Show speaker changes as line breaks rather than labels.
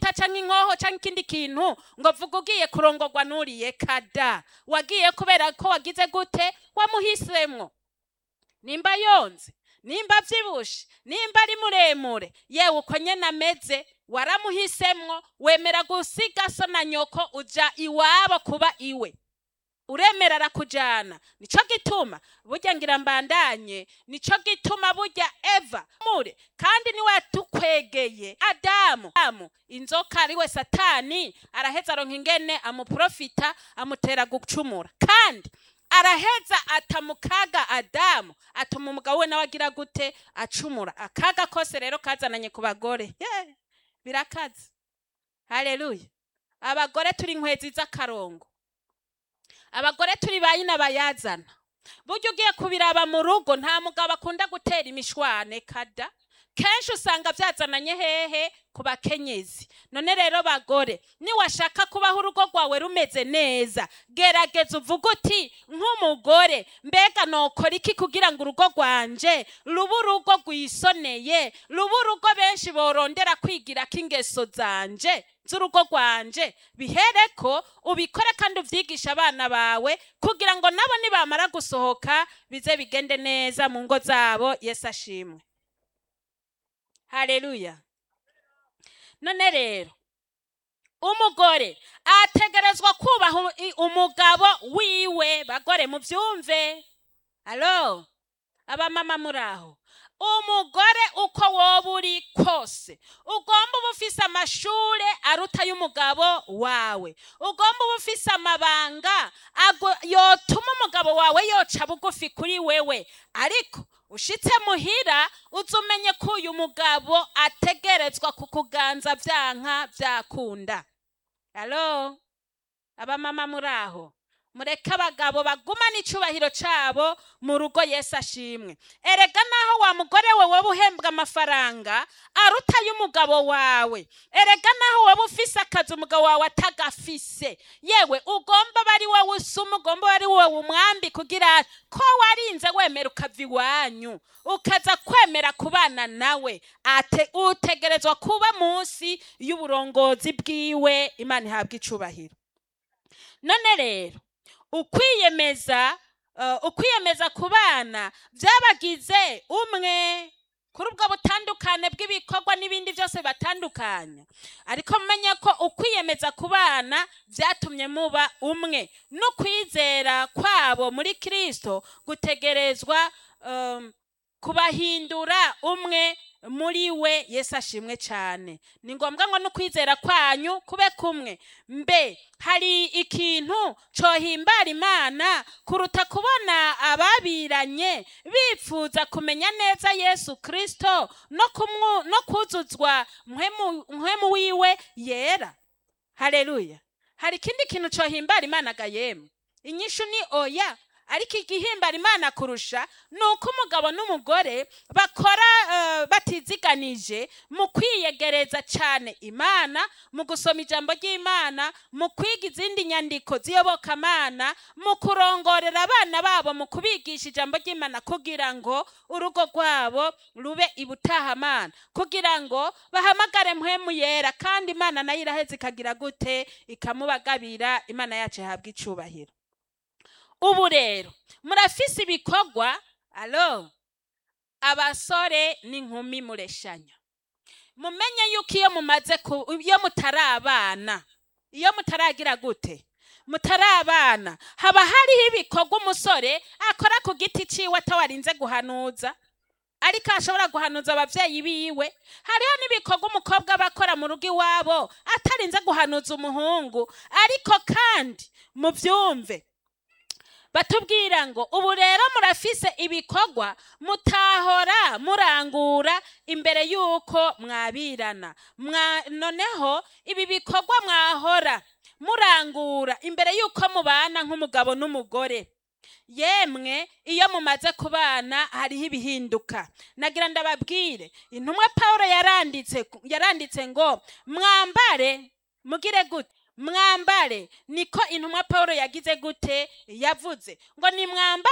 imbugita cyangwa inkoho cyangwa ikindi kintu ngo vuga ugiye kurongorwa n'uriye kada wagiye kubera ko wagize gute wamuhisemwo nimba yonze nimba abyibushe nimba ari muremure yewe uko nyine ameze waramuhisemwo wemera gusiga so na nyoko uja iwabo kuba iwe uremera arakujyana nicyo gituma burya ngira mbandanye nicyo gituma burya eva mure kandi niwe yatukwegeye adamu adamu inzoka ari we satani araheza aronka ingene amuprofita amutera gucumura kandi araheza atamukaga adamu atuma umugabo we nawe agira gute acumura akaga kose rero kazananye ku bagore Yeah, birakaze haleluya abagore turi inkwezi z'akarongo abagore turi ba nyina bayazana burya ugiye kubiraba mu rugo nta mugabo akunda gutera imishwane kada kenshi usanga byazananye hehe ku bakenyezi none rero bagore niwashaka kubaho urugo rwawe rumeze neza gerageza uvuge uti nk'umugore mbega nokora iki kugira ngo urugo rwanje rube urugo rwisoneye rube urugo benshi borondera kwigira ko ingeso zanje z'urugo rwanje bihere ko ubikore kandi ubyigisha abana bawe kugira ngo nabo nibamara gusohoka bize bigende neza mu ngo zabo yesu ashimwe haleluya none rero umugore ategerezwa kubaha u- i- umugabo wiwe bagore mubyumve alo abamama muri aho umugore uko woba uri kose ugomba uba ufise amashure aruta y'umugabo wawe ugomba uba ufise amabanga ago- yotuma umugabo wawe yoca bugufi kuri wewe ariko ushitse muhira uza umenye ko uyu mugabo ategerezwa kukuganza byanka byakunda alo abamama muri aho mureke abagabo bagumane icubahiro cabo mu rugo yesu ashimwe erega naho wa mugore we woba uhembwa amafaranga aruta y'umugabo wawe erega naho woba ufise akazi umugabo wawe atagafise yewe ugomba aba ari wowe usuma ugomba aba ari wowe umwambi kugira ko warinze wemera ukava iwanyu ukaza kwemera kubana nawe ate utegerezwa kuba munsi y'uburongozi bwiwe imana ihabwa icubahiro none rero ukwiyemeza uh, ukwiyemeza ku bana byabagize umwe kuri ubwo butandukane bw'ibikorwa n'ibindi byose batandukanya ariko mumenye ko ukwiyemeza ku bana byatumye muba umwe n'ukwizera kwabo muri kirisito gutegerezwa um, kubahindura umwe muri we yesu ashimwe cyane ni ngombwa ngo n'ukwizera kwanyu kube kumwe mbe hari ikintu cohimbara imana kuruta kubona ababiranye bifuza kumenya neza yesu kirisito no, kumwu- no kuzuzwa mpwemu mpwemu wiwe yera haleluya hari ikindi kintu cohimbara imana ga yemwe inyishu ni oya ariko igihimbara imana kurusha ni uko umugabo n'umugore bakora eh, batiziganije mu kwiyegereza cyane imana mu gusoma ijambo ry'imana mu kwiga izindi nyandiko z'iyobokamana mu kurongorera abana babo mu kubigisha ijambo ry'imana kugira ngo urugo rwabo rube ibutahamana kugira ngo bahamagare mpwemu yera kandi imana nayo iraheze ikagira gute ikamubagabira imana yacu ihabwa icubahiro ubu rero murafise ibikorwa alo abasore n'inkumi mureshanya mumenye yuko iyo mumaze ku iyo mutari abana iyo mutaragira gute mutari abana haba hariho ibikorwa umusore akora ku giti ciwe atawarinze guhanuza ariko ashobora guhanuza abavyeyi biwe hariho n'ibikorwa umukobwa aba akora mu rugo iwabo atarinze guhanuza umuhungu ariko kandi muvyumve batubwira ngo ubu rero murafise ibikorwa mutahora murangura imbere y'uko mwabirana Mwa- noneho ibi bikorwa mwahora murangura imbere y'uko mubana nk'umugabo n'umugore yemwe iyo mumaze kubana hariho ibihinduka nagira ndababwire intumwa paul yaranditse yaranditse ngo mwambare mugire gute mwambare niko intumwa paul yagize gute yavuze ngo ni mwambare